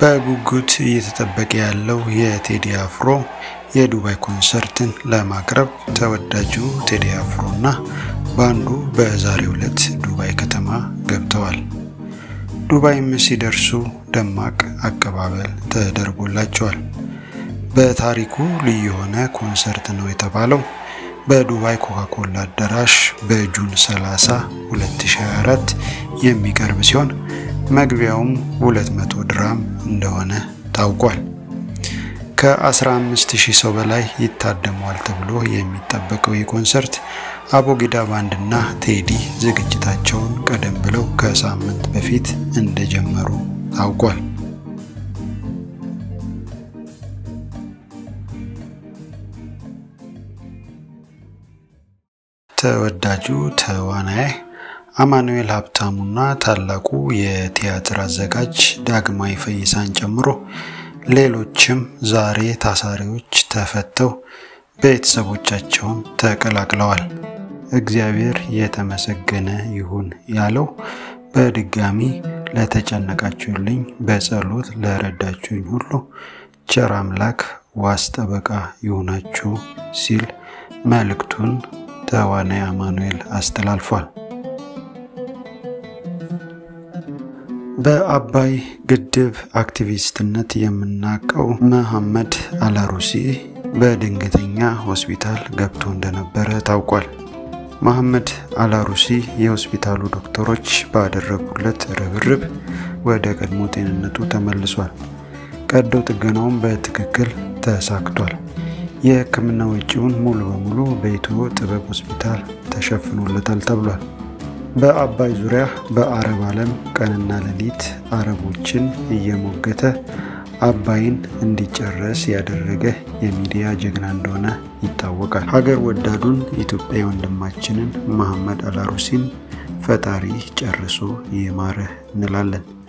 በጉጉት እየተጠበቀ ያለው የቴዲ አፍሮ የዱባይ ኮንሰርትን ለማቅረብ ተወዳጁ ቴዲ አፍሮ እና ባንዱ በዛሬው ዕለት ዱባይ ከተማ ገብተዋል። ዱባይም ሲደርሱ ደማቅ አቀባበል ተደርጎላቸዋል። በታሪኩ ልዩ የሆነ ኮንሰርት ነው የተባለው በዱባይ ኮካኮላ አዳራሽ በጁን 30 2024 የሚቀርብ ሲሆን መግቢያውም 200 ድራም እንደሆነ ታውቋል። ከ15000 ሰው በላይ ይታደመዋል ተብሎ የሚጠበቀው ይህ ኮንሰርት አቦጊዳ ባንድና ቴዲ ዝግጅታቸውን ቀደም ብለው ከሳምንት በፊት እንደጀመሩ ታውቋል። ተወዳጁ ተዋናይ አማኑኤል ሀብታሙና ታላቁ የቲያትር አዘጋጅ ዳግማዊ ፈይሳን ጨምሮ ሌሎችም ዛሬ ታሳሪዎች ተፈተው ቤተሰቦቻቸውን ተቀላቅለዋል። እግዚአብሔር የተመሰገነ ይሁን ያለው በድጋሚ ለተጨነቃችሁልኝ፣ በጸሎት ለረዳችሁኝ ሁሉ ቸር አምላክ ዋስ ጠበቃ ይሁናችሁ ሲል መልእክቱን ተዋናይ አማኑኤል አስተላልፏል። በአባይ ግድብ አክቲቪስትነት የምናውቀው መሐመድ አላሩሲ በድንገተኛ ሆስፒታል ገብቶ እንደነበረ ታውቋል። መሐመድ አላሩሲ የሆስፒታሉ ዶክተሮች ባደረጉለት ርብርብ ወደ ቀድሞ ጤንነቱ ተመልሷል። ቀዶ ጥገናውም በትክክል ተሳክቷል። የሕክምና ወጪውን ሙሉ በሙሉ በኢትዮ ጥበብ ሆስፒታል ተሸፍኖለታል ተብሏል። በአባይ ዙሪያ በአረብ ዓለም ቀንና ሌሊት አረቦችን እየሞገተ አባይን እንዲጨረስ ያደረገ የሚዲያ ጀግና እንደሆነ ይታወቃል። ሀገር ወዳዱን ኢትዮጵያዊ ወንድማችንን መሐመድ አላሩሲን ፈጣሪ ጨርሶ ይማረህ እንላለን።